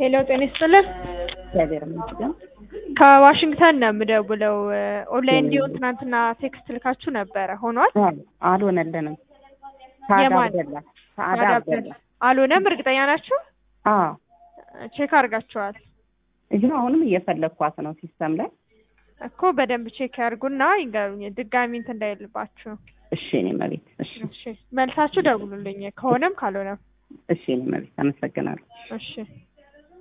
ሄሎ ጤና ይስጥልን። እግዚአብሔር ይመስገን። ከዋሽንግተን ነው የምደውለው። ኦንላይን እንዲሆን ትናንትና ቴክስት ልካችሁ ነበረ ሆኗል? አዎ፣ አልሆነልንም። ሳዳ የማን? አብደላ ሳዳ አብደላ። አልሆነም። እርግጠኛ ናችሁ? አዎ፣ ቼክ አድርጋችኋል ይህ አሁንም እየፈለግኳት ነው ሲስተም ላይ። እኮ በደንብ ቼክ ያድርጉና ይንገሩኝ፣ ድጋሚ እንትን እንዳይልባችሁ። እሺ እኔ መቤት፣ እሺ እሺ መልሳችሁ ደውሉልኝ፣ ከሆነም ካልሆነም። እሺ እኔ መቤት፣ አመሰግናለሁ። እሺ